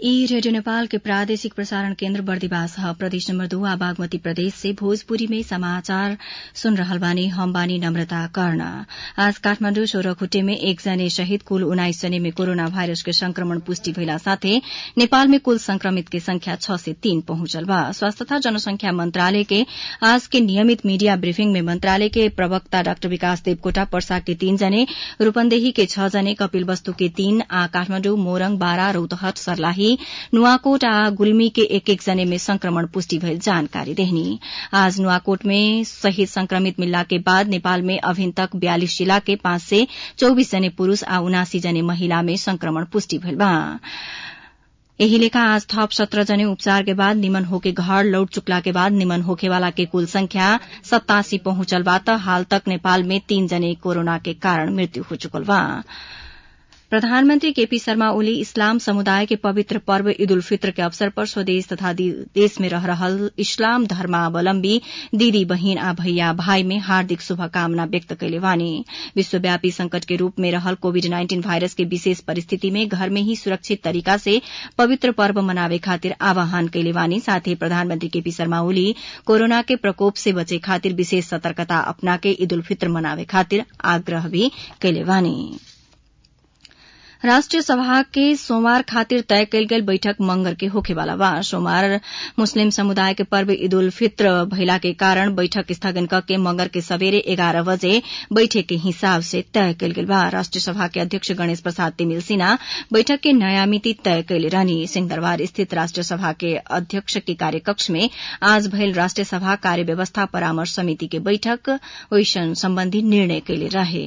ई रेडियो नेपाल के प्रादेशिक प्रसारण केन्द्र बर्दिवास ह प्रदेश नम्बर दू आ बागमती प्रदेश से भोजपुरी में समाचार सुन रहल बानी हम बानी नम्रता कर्ण आज काठमाण्डु सोह्रखुट्टे में एक जने सहित कुल उन्नाइस जने में कोरोना भाइरस के संक्रमण पुष्टि भइला साथै नेपाल में कुल संक्रमित के संख्या छ से तीन पहुंचल बा स्वास्थ्य तथा जनसंख्या मंत्रालय के आज के नियमित मीडिया ब्रीफिंग में मंत्रालय के प्रवक्ता डाक्टर विकास देवकोटा पर्सा के तीन जने रूपन्देही के छ जने कपिलवस्तु के तीन आ काठमाण्डु मोरङ बारा रौतहट सर्लाही नुवाकोट आ गुल्मी के एक एक जने में संक्रमण पुष्टि भइल जानकारी देहनी आज नुवाकोट में सहित संक्रमित मिलला के बाद नेपाल में अभिन तक बयालिस जिला के पाँच से चौबीस जने पुरूष आ उनासी जने महिला में संक्रमण पुष्टि भइल बा एही लेखा आज थप सत्र जने उपचार के बाद निमन होके घर लौट चुकला के बाद निमन होखेवाला के कुल संख्या सत्तासी पहुंचल बा त हाल तक नेपाल में तीन जने कोरोना के कारण मृत्यु हो चुकल बा प्रधानमन्त्री केपी शर्मा ओली इस्लाम समुदाय के पवित्र पर्व ईद उल फित्र के अवसर पर स्वदेश तथा देश में रह रहल इस्लाम धर्मावलम्बी दीदी बहिन आ भैया भाई में हार्दिक शुभकामना व्यक्त कैले बानी विश्वव्यापी संकट के रूप में रहल कोविड नाइन्टीन भाइरस के विशेष परिस्थिति में घर में ही सुरक्षित तरीका से पवित्र पर्व मनावे खातिर आह्वान कैले बानी साथ ही प्रधानमन्त्री केपी शर्मा ओली कोरोना के प्रकोप से बचे खातिर विशेष सतर्कता अपना के ईद उल फित्र मनावे खातिर आग्रह भी कैले बानी राष्ट्रिय सभा के सोमवार खातिर तय कयल गेल बैठक मंगर के होखेवाला बा सोमवार मुस्लिम समुदाय के पर्व ईद उल फित्र भइला के कारण बैठक स्थगन क के मंगर के सबेरे एघार बजे बैठक के हिसाब से तय कयल गेल बा राष्ट्रिय सभा के अध्यक्ष गणेश प्रसाद तिमिल सिन्हा बैठक के नयाँ मिति तय कैले रहनी सिंहदरबार स्थित राष्ट्रिय सभा के अध्यक्ष के कार्यकक्ष में आज भइल राष्ट्रिय सभा कार्य व्यवस्था परामर्श समिति के बैठक ओइसन सम्बन्धी निर्णय कैले रहे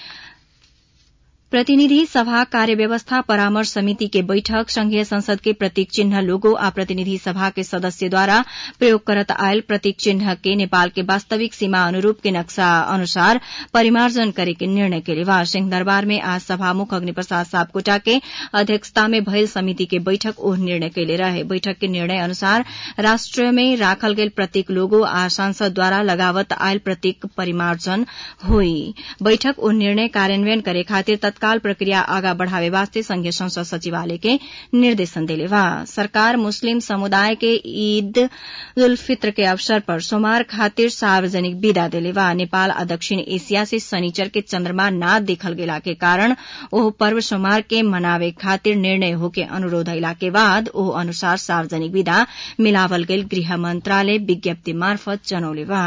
प्रतिनिधि सभा कार्य व्यवस्था परामर्श समिति के बैठक संघीय संसद के प्रतीक चिन्ह लोगो आ प्रतिनिधि सभा के सदस्यद्वारा प्रयोग करत आयल प्रतीक चिन्ह के नेपाल के वास्तविक सीमा अनुरूप के नक्शा अनुसार परिमार्जन करे के निर्णय के लिए सिंहदरबार में आज सभामुख अग्निप्रसाद सापकोटा के अध्यक्षता में भइल समिति के बैठक ओह निर्णय कैले रहे बैठक के निर्णय अनुसार राष्ट्र में राखल गेल प्रतीक लोगो आ सांसदद्वारा लगावत आयल प्रतीक परिमार्जन होई बैठक ओह निर्णय कार्यान्वयन करे खातिर तत्काल प्रक्रिया आगा बढ़ावे वास्ते संघीय संसद सचिवालय के निर्देशन देले बा सरकार मुस्लिम समुदाय के ईद उल फित्र के अवसर पर सोमवार खातिर सार्वजनिक विदा देले बा नेपाल आ दक्षिण एशिया से शनिचर के चन्द्रमा न देखल गेला के कारण ओह पर्व सोमवार के मनावे खातिर निर्णय होके अनुरोध अयला के बाद ओह अनुसार सार्वजनिक विदा मिलावल गेल गृह मंत्रालय विज्ञप्ति मार्फत जनौले बा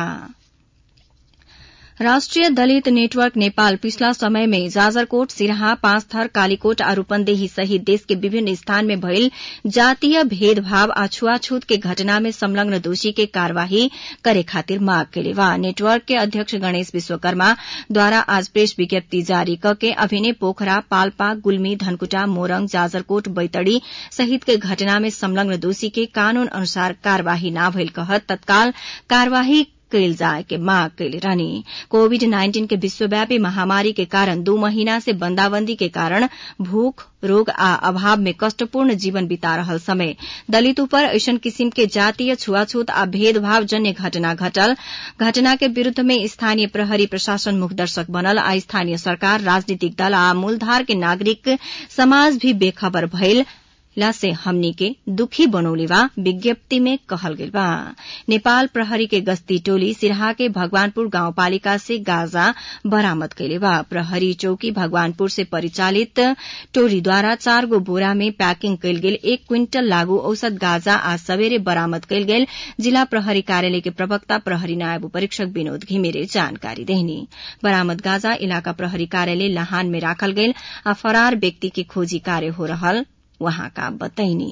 राष्ट्रिय दलित नेटवर्क नेपाल पिछला समय में जाजरकोट सिराहा पाँचथर कालीकोट आ रूपन्देही सहित देश के विभिन्न स्थान में भइल जातीय भेदभाव आ छुआछूत के घटना में संलग्न दोषी के कार्यवाही करे खातिर मांग केले बा नेटवर्क के अध्यक्ष गणेश विश्वकर्मा द्वारा आज प्रेस विज्ञप्ति जारी करके अभिनय पोखरा पाल्पा गुल्मी धनकुटा मोरङ जाजरकोट बैतडी सहित के घटना में संलग्न दोषी के कानून अनुसार कार्यवाही न भइल कहत तत्काल कार्यवाही कैल जाए के मांग कैले रहनी कोविड नाइन्टीन के विश्वव्यापी महामारी के कारण दू महीना से बंदाबंदी के कारण भूख रोग आ अभाव में कष्टपूर्ण जीवन बिता रहल समय दलित ऊपर ऐसन किसिम के जातीय छुआछूत आ भेदभाव जन्य घटना घटल घटना के विरूद्ध में स्थानीय प्रहरी प्रशासन मुखदर्शक बनल आ स्थानीय सरकार राजनीतिक दल आ मूलधार के नागरिक समाज भी बेखबर भइल ला से हमनी के दुखी बनौले बा विज्ञप्ति में कहल गेल बा नेपाल प्रहरी के गश्ती टोली सिरहा के भगवानपुर गाउँपालिका से गाजा बरामद कैले बा प्रहरी चौकी भगवानपुर से परिचालित टोलीद्वारा चार गो बोरा में पैकिंग कैल गेल एक क्विंटल लागू औसत गाजा आज सवेरे बरामद कैल गेल जिला प्रहरी कार्यालय के प्रवक्ता प्रहरी नायब परीक्षक विनोद घिमिरे जानकारी देहनी बरामद गाजा इलाका प्रहरी कार्यालय लाहान में राखल गेल आ फरार व्यक्ति के खोजी कार्य हो रहल वहाँका बताइनी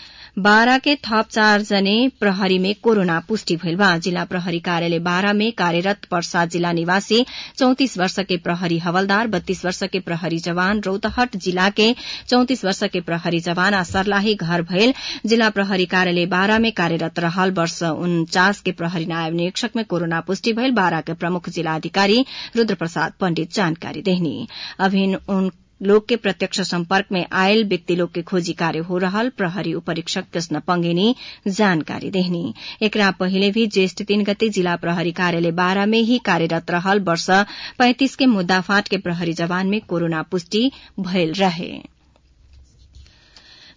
बारा के थप चार जने प्रहरी में कोरोना पुष्टि भइल बा जिला प्रहरी कार्यालय बारा में कार्यरत पर्सा जिला निवासी चौतिस वर्ष के प्रहरी हवलदार बत्तीस वर्ष के प्रहरी जवान रौतहट जिला के चौतिस वर्ष के प्रहरी जवान आ सर्लाही घर भइल जिला प्रहरी कार्यालय बारा में कार्यरत रहल वर्ष उन्चास के प्रहरी नायब निरीक्षक में कोरोना पुष्टि भइल बारा के प्रमुख जिलाधिकारी रूद्र प्रसाद पण्डित जानकारी देहनी अभिन उन लोग के प्रत्यक्ष संपर्क में आयल व्यक्ति लोग के खोजी कार्य हो रहल प्रहरी उपरीक्षक कृष्ण पंगेनी जानकारी देहनी एकरा पहिले भी ज्येष्ठ तीन गते जिला प्रहरी कार्यालय बारा में ही कार्यरत रहल वर्ष पैंतिस के मुद्दाफाट के प्रहरी जवान में कोरोना पुष्टि भयल रहे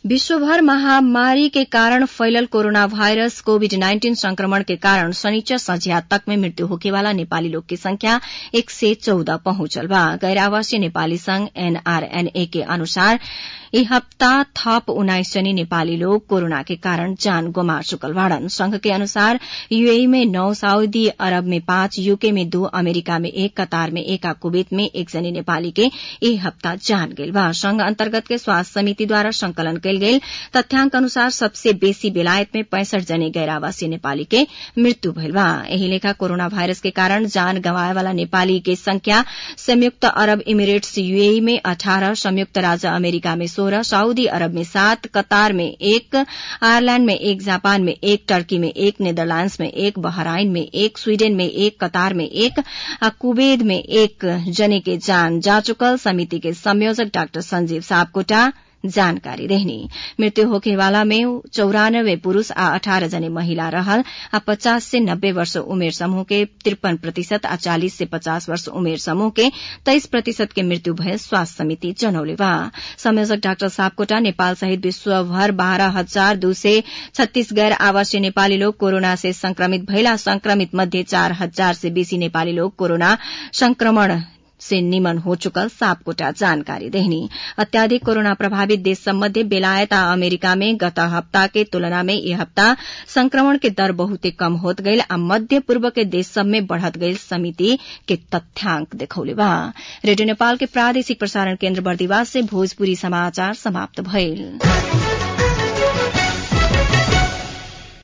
विश्वभर महामारी के कारण फैलल कोरोना वायरस कोविड नाइन्टीन संक्रमण के कारण शनिचर संझिया तक में मृत्यु होखेवाला नेपाली लोग की संख्या एक सय चौध पहुंचल बा गैर आवासीय नेपाली संघ एनआरएनए के अनुसार यी हप्ता थप उन्नाइस जनी नेपाली लोग कोरोना के कारण जान गुमा चुकल बाड़न संघ के अनुसार यूएई में नौ सऊदी अरब में पांच यूके में दो अमेरिका में एक कतार में एक आ कुवैत में एक जनी नेपाली के यही हप्ता जान गेल बा संघ अन्तर्गत के स्वास्थ्य समिति द्वारा संकलन कयल गेल तथ्याङ्क अनुसार सबसे बेसी बेलायत में पैंसठ जने गैर आवासीय नेपाली के मृत्यु भइल बा एही लेखा कोरोना वायरस के कारण जान गंवाए वाला नेपाली के संख्या संयुक्त अरब इमिरेट्स यूएई में अठारह संयुक्त राज्य अमेरिका में सोलह सऊदी अरब में सात कतार में एक आयरलैंड में एक जापान में एक टर्की में एक नेदरलैंड्स में एक बहराइन में एक स्वीडन में एक कतार में एक आ कुवैत में एक जने के जान जा चुकल समिति के संयोजक डाक्टर संजीव सापकोटा जानकारी रहनी मृत्यु होखेवाला में चौरानब्बे पुरूष आ अठारह जने महिला रहल आ पचास से नब्बे वर्ष उमेर समूह के तिरपन प्रतिशत आ चालिस से पचास वर्ष उमेर समूह के तेइस प्रतिशत के मृत्यु भए स्वास्थ्य समिति जनौले बा संयोजक डाक्टर सापकोटा नेपाल सहित विश्वभर बाह्र हजार दू सय छत्तीस गैर आवासीय नेपाली लोग कोरोना से संक्रमित भइला संक्रमित मध्ये चार हजार से बेसी नेपाली लोग कोरोना संक्रमण से निमन हो चुकल सापकोटा जानकारी देहनी अत्याधिक कोरोना प्रभावित देश सम्बन्धी बेलायत आ अमेरिका में गत हप्ता के तुलना में यह हप्ता संक्रमण के दर बहुते कम होत गईल आ मध्य पूर्व के देश सब में बढ़त गईल समिति के तथ्याङ्क देखौले बा रेडियो नेपाल के प्रादेशिक प्रसारण केन्द्र बर्दिवास से भोजपुरी समाचार समाप्त भइल